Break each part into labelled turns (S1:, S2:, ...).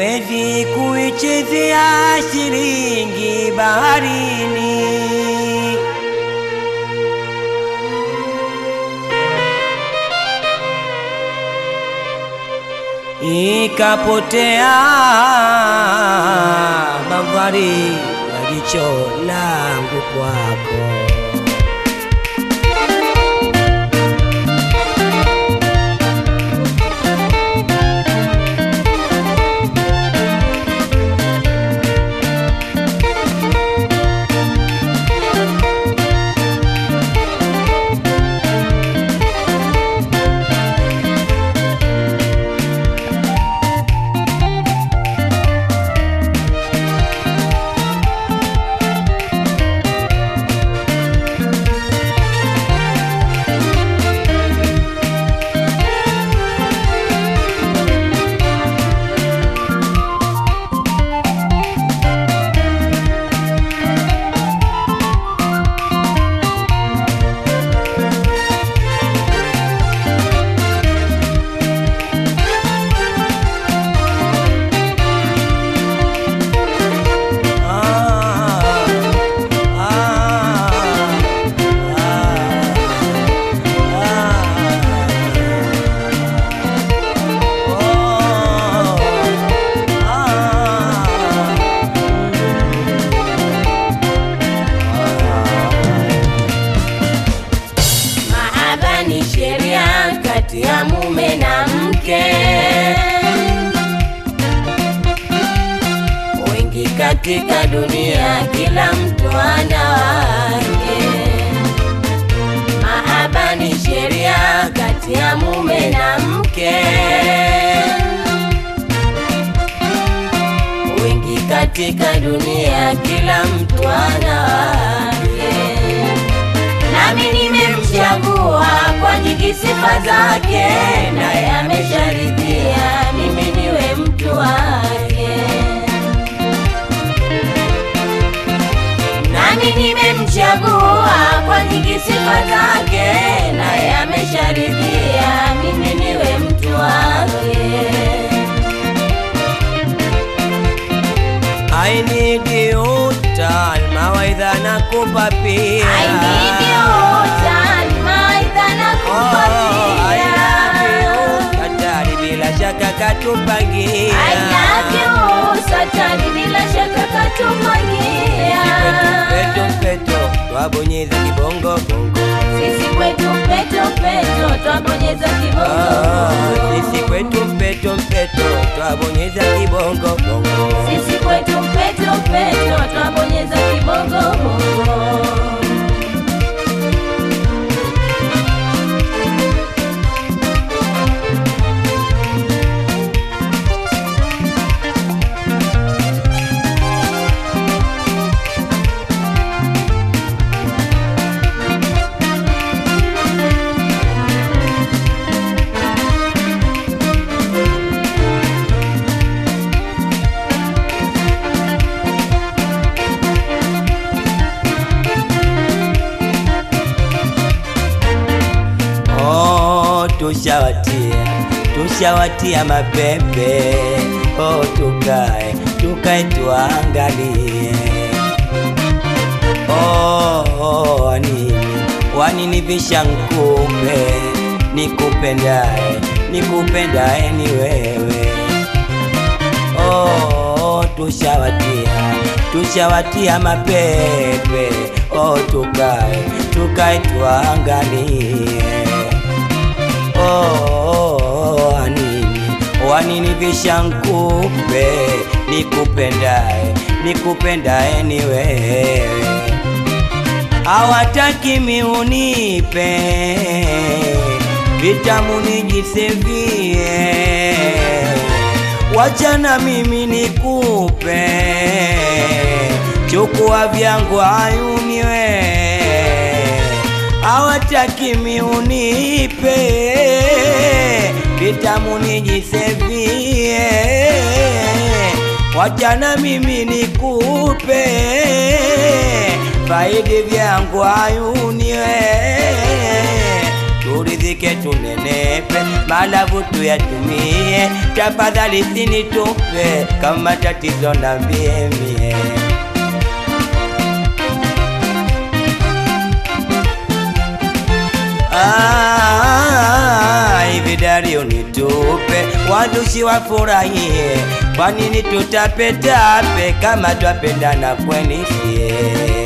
S1: siwezi kuichezea shilingi baharini. Ikapotea bandari ya jicho langu kwako.
S2: Mahaba ni sheria kati ya mume na mke. Wengi katika dunia, kila mtu ana wake. Mahaba ni sheria kati ya mume na mke. Wengi katika dunia, kila mtu ana wake nami nimemchagua kwa nyingi sifa zake, naye amesharidhia mimi niwe mtu wake. Nami nimemchagua kwa nyingi sifa zake, naye amesharidhia mimi niwe mtu wake.
S1: I need you tal mawaidha nakupa pia
S2: I need you, Tan, maidha nakupa
S1: Oh, I love
S2: pia.
S1: you hatari bila shaka katupangia
S2: I love you, Satani bila shaka katupangia.
S1: peto peto twabonyeza kibongo bongo
S2: Sisi kwetu peto peto twabonyeza
S1: Ah,
S2: kibongo.
S1: sisi kwetu mpeto mpeto twabonyeza kibongo bongo
S2: Sisi kwetu peto peto twabonyeza kibongo.
S1: Oh, tushawatia tushawatia mapepe oh, tukae tukae tuangalie oh, oh, wanini wanini visha nkupe nikupendae nikupendae ni wewe oh, tushawatia tushawatia mapepe oh, tukae tukae tuangalie oh, wanini wanini vishankupe nikupendae nikupendae ni wewe hawataki miunipe vitamu nijisevie wachana mimi nikupe chukua vyangu ayuniwe hawataki miunipe vitamu nijisevie wachana mimi nikupe faidi vyangu ayuniwe turidhike turidhike tunenepe, malavu tuyatumie, tafadhali sinitupe, kama tatizo nambie mie. Ah, hivi dari unitupe, wazushi wafurahie, kwa nini tutapetape kama twapendana kweli sie?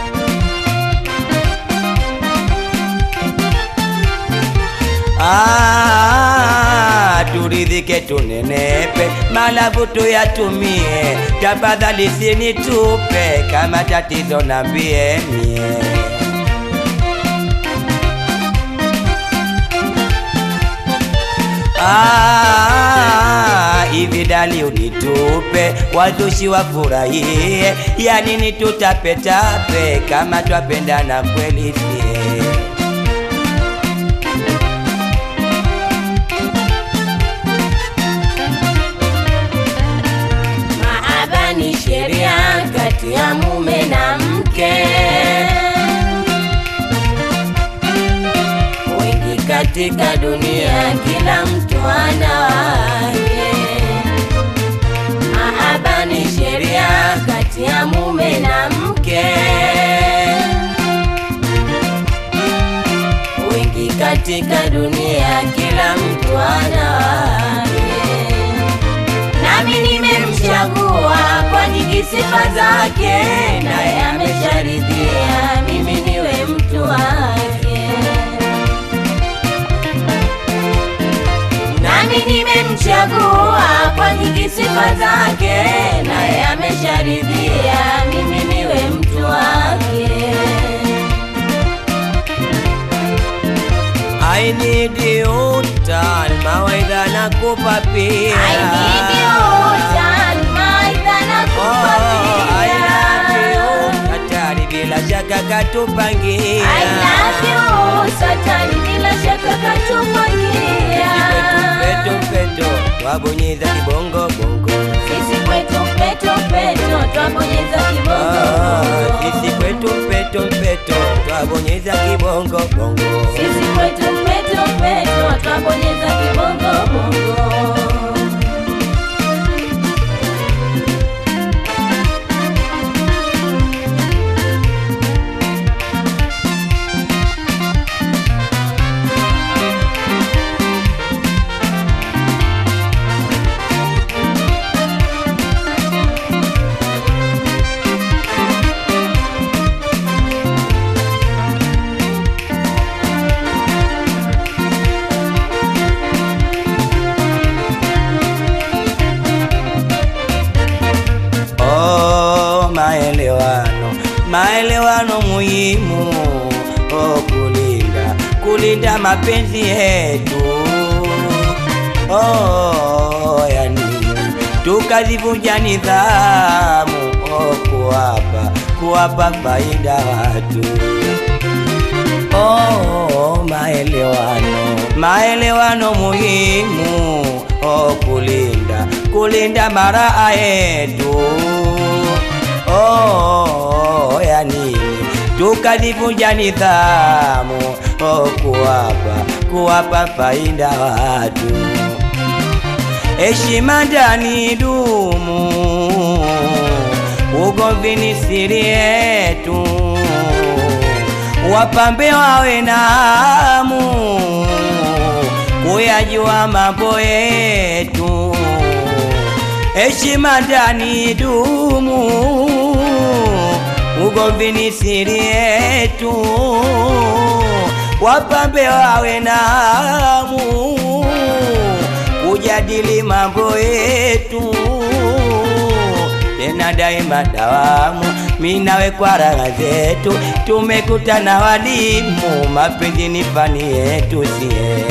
S1: Ah, turidhike tunenepe, malavu tuyatumie, tafadhali sinitupe, kama tatizo nambie mie. Ah, hivi dali unitupe, wazushi wafurahie, ya nini tutapetape kama twapendana kweli sie?
S2: Mahaba ni sheria kati ya mume na mke. Wengi katika dunia, kila mtu ana wake. Mahaba ni sheria kati ya mume na mke. Wengi katika dunia, kila mtu ana wake nami nimemchagua kwa nyingi sifa zake, naye amesharidhia mimi niwe mtu wake. Nami nimemchagua kwa nyingi sifa zake, naye amesharidhia mimi niwe mtu wake.
S1: I need you tan mawaidha na kupa pia
S2: I need you, Tan, maidha na kupa
S1: Oh, I love
S2: pia.
S1: you hatari bila shaka katupangia
S2: I love you, Satani bila shaka katupangia.
S1: peto peto twabonyeza kibongo bongo
S2: Sisi kwetu peto peto twabonyeza
S1: Ah,
S2: kibongo.
S1: sisi kwetu peto peto twabonyeza kibongo bongo
S2: Sisi kwetu peto peto twabonyeza kibongo bongo.
S1: Oh, maelewano, maelewano muhimu. Oh, kulinda, kulinda mapenzi yetu. Oh, yani tukazivunja nidhamu. Oh, kuwapa, kuwapa faida watu. Oh, maelewano, maelewano muhimu. Oh, kulinda, kulinda maraa yetu. Oh, ya nini tukazivunja nidhamu. Oh, kuwapa, kuwapa faida watu. Heshima ndani dumu, ugomvi ni siri yetu wapambe wawe na hamu kuyajua mambo yetu, heshima ndani dumu, ugomvi ni siri yetu, wapambe wawe na hamu kujadili mambo yetu tena daima dawamu, minawe kwa raha zetu, tumekutana walimu, mapenzi ni fani yetu sie.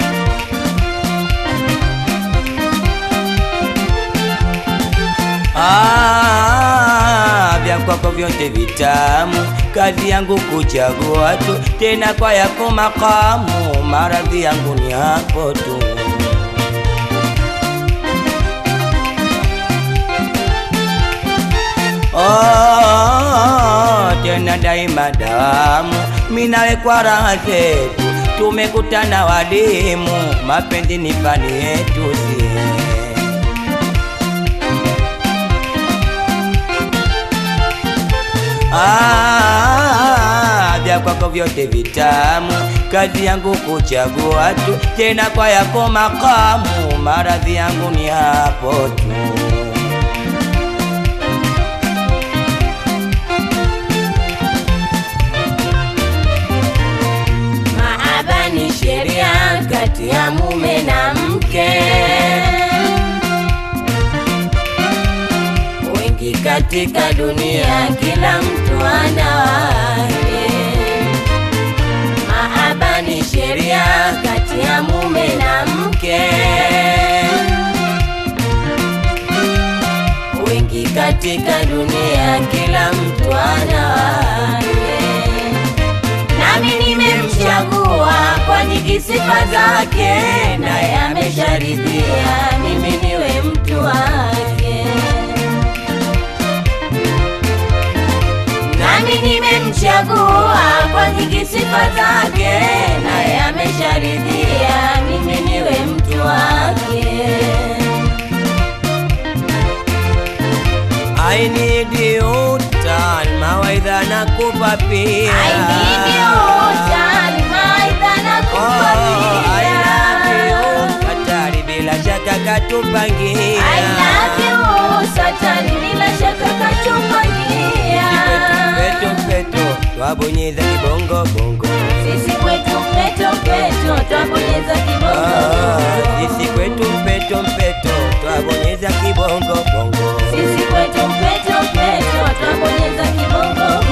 S1: Ah, vya kwako vyote vitamu, kazi yangu kuchagua tu, tena kwa yako makamu, maradhi yangu ni hapo tu. Oh, tena daima damu minawe kwa raha zetu, tumekutana walimu, mapenzi ni fani yetu sie. Ah, vya kwako vyote vitamu, kazi yangu kuchagua tu, tena kwa yako makamu, maradhi yangu ni hapo tu.
S2: Mahaba ni sheria kati ya mume na mke. Wengi katika dunia, kila mtu ana wake. Mahaba ni sheria kati ya mume na mke. Wengi katika dunia, kila mtu ana wake nami nimemchagua kwa nyingi sifa zake, naye amesharidhia mimi niwe mtu wake. Nami nimemchagua kwa nyingi sifa zake, naye amesharidhia mimi niwe mtu wake.
S1: I need you tan mawaidha na kupa pia
S2: I need you, Salma, nakupa
S1: Oh, I love
S2: pia.
S1: you hatari bila shaka katupangia
S2: I love you, Satani bila shaka katupangia.
S1: peto peto twabonyeza kibongo bongo
S2: Sisi kwetu mpeto mpeto twabonyeza kibongo.
S1: Ah, sisi kwetu mpeto mpeto twabonyeza kibongo bongo
S2: Sisi kwetu mpeto mpeto twabonyeza kibongo.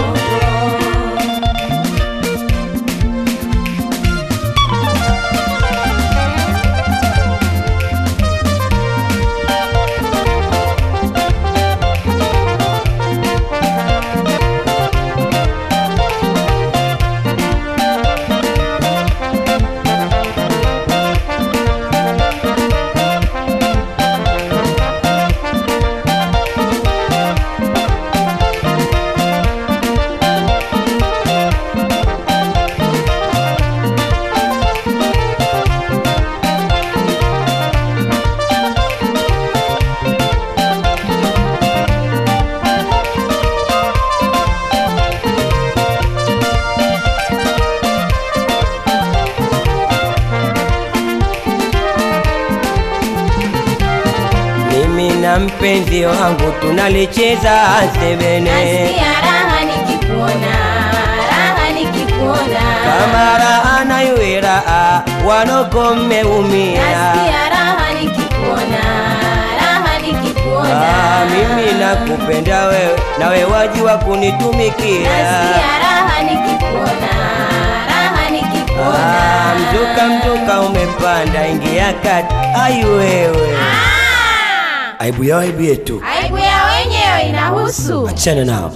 S1: mimi na mpenzi wangu tunalicheza sebene
S2: Nasikia raha nikikuona, raha nikikuona.
S1: kama raha na iwe raha wanoko mmeumia
S2: Nasikia raha nikikuona, raha nikikuona.
S1: Ah, mimi nakupenda wewe nawe wajiwa kunitumikia
S2: Nasikia raha nikikuona, raha nikikuona.
S1: Ah, mzuka mzuka umepanda ingia kati ai wewe
S2: Ah!
S1: aibu yao aibu yetu
S2: Aibu ya wenyewe inahusu.
S1: achana nao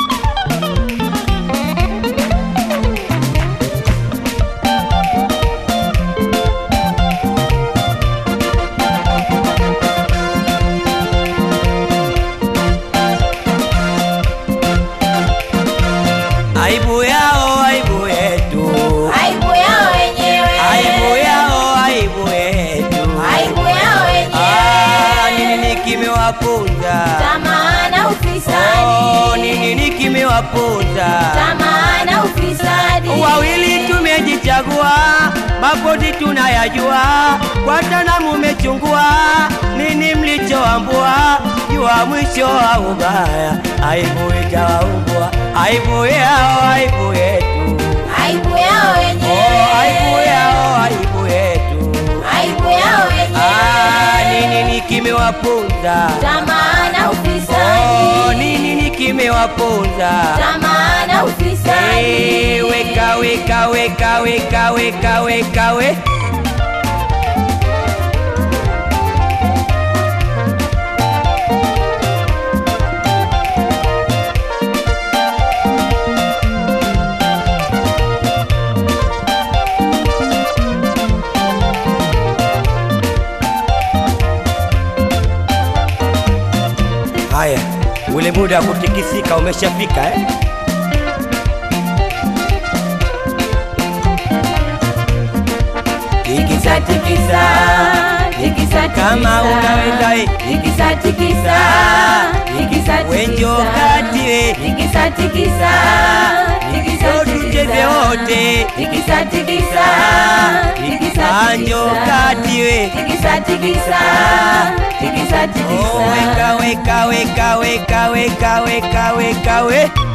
S1: aibu yao aibu yetu
S2: Aibu ya wenyewe.
S1: aibu yao aibu yetu
S2: Aibu ya
S1: Ah,
S2: wenyewe.
S1: nini kimewapunza
S2: Tamaa na
S1: Oh,
S2: ufisadi.
S1: nini kimewapunza
S2: Tamaa na ufisadi.
S1: wawili tumejichagua makozi tunayajua kwatana mumechungua nini mlichoambua jua mwisho wa ubaya aibu itawaumbwa aibu yao aibu yetu
S2: Aibu ya wenyewe.
S1: oh, aibu yao aibu yetu
S2: Aibu ya
S1: ah,
S2: wenyewe.
S1: nini ni kimewapunza
S2: Tamaa na
S1: oh,
S2: ufisadi.
S1: nini ni kimewapunza
S2: Tamaa na ufisadi.
S1: Eh, weka weka weka weka weka weka we haya ule muda wa kutikisika umeshafika eh?
S2: tikisa tikisa tikisa
S1: Kama unaweza we.
S2: tikisa tikisa tikisa
S1: Wenjo kati we.
S2: tikisa tikisa tikisa
S1: Njo tucheze wote.
S2: tikisa tikisa tikisa
S1: Anjo kati we.
S2: tikisa tikisa tikisa
S1: Oh,
S2: tikisa
S1: weka weka weka weka weka weka weka we